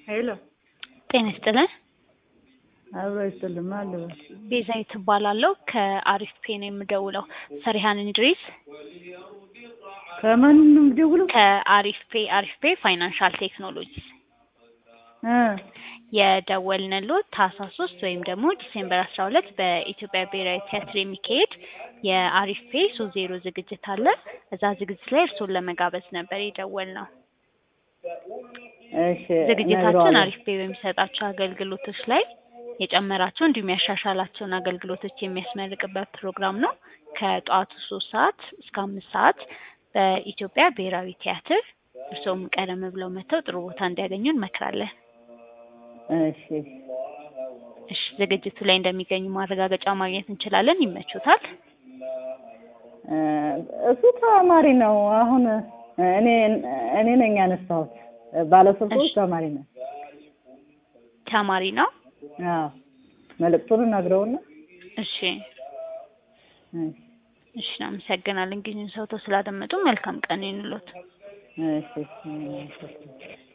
ሄሎ ጤና ይስጥልን። አብሮ ይስጥልኝ። ማን ልበል? ቤዛዊት እባላለሁ ከአሪፍ ፔ ነው የምደውለው። ፈሪሃን እንድሪስ ከማን ነው የምደውለው? ከአሪፍ ፔ አሪፍ ፔ ፋይናንሻል ቴክኖሎጂ እ የደወልንልዎት ታህሳስ ሶስት ወይም ደግሞ ዲሴምበር አስራ ሁለት በኢትዮጵያ ብሔራዊ ቲያትር የሚካሄድ የአሪፍ ፔ ሶስት ዜሮ ዝግጅት አለ። እዛ ዝግጅት ላይ እርስዎን ለመጋበዝ ነበር የደወልነው። እሺ ዝግጅታችን እነግረዋለሁ። አሪፍ ፔ በሚሰጣቸው አገልግሎቶች ላይ የጨመራቸው እንዲሁም ያሻሻላቸውን አገልግሎቶች የሚያስመርቅበት ፕሮግራም ነው። ከጠዋቱ ሶስት ሰዓት እስከ አምስት ሰዓት በኢትዮጵያ ብሔራዊ ቲያትር እርስዎም ቀደም ብለው መጥተው ጥሩ ቦታ እንዲያገኙ እንመክራለን። እሺ እሺ ዝግጅቱ ላይ እንደሚገኙ ማረጋገጫ ማግኘት እንችላለን። ይመቹታል? እ እሱ ተማሪ ነው። አሁን እኔ እኔ ነኝ ያነሳሁት። ባለስልኩ እሺ። ተማሪ ነው። ተማሪ ነው። አዎ መልእክቱን ነግረውና እሺ እሺ እሺ፣ እናመሰግናለን ጊዜውን ሰውተው ስላደመጡ። መልካም ቀን ይሁንልዎት። እሺ እሺ